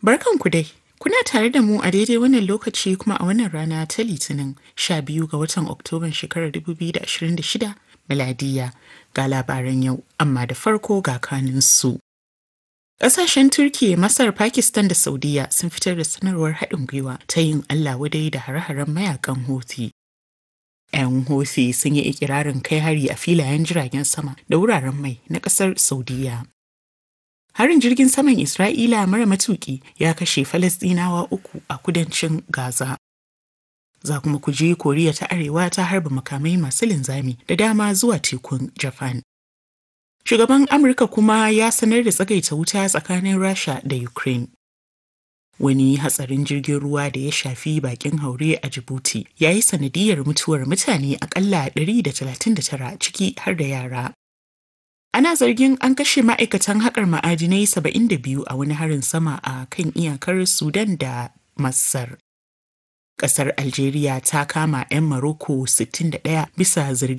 Barkanku dai. Kuna tare da mu a daidai wannan lokaci kuma a wannan rana ta Litinin 12 ga watan Oktoban shekarar 2026 miladiya ga labaran yau, amma da farko ga kaninsu. Ƙasashen Turkiyya, Masar, Pakistan da Saudiya sun fitar da sanarwar haɗin gwiwa ta yin Allah wadai da hare-haren mayakan Houthi. 'Yan Houthi sun yi ikirarin kai hari a filayen jiragen sama da wuraren mai na ƙasar Saudiya. Harin jirgin saman Isra'ila mara matuki ya kashe Falasɗinawa uku a kudancin Gaza. Za kuma ku je Koriya ta Arewa ta harba makamai masu linzami da dama zuwa tekun Japan. Shugaban Amurka kuma ya sanar da tsagaita wuta tsakanin Rasha da Ukraine. Wani hatsarin jirgin ruwa da ya shafi bakin haure a Djibouti ya yi sanadiyar mutuwar mutane akalla 139 ciki har da yara. Ana zargin an kashe ma'aikatan haƙar ma'adinai 72 a wani harin sama a kan iyakar Sudan da Masar. Ƙasar Algeria ta kama 'yan Maroko 61 bisa zargi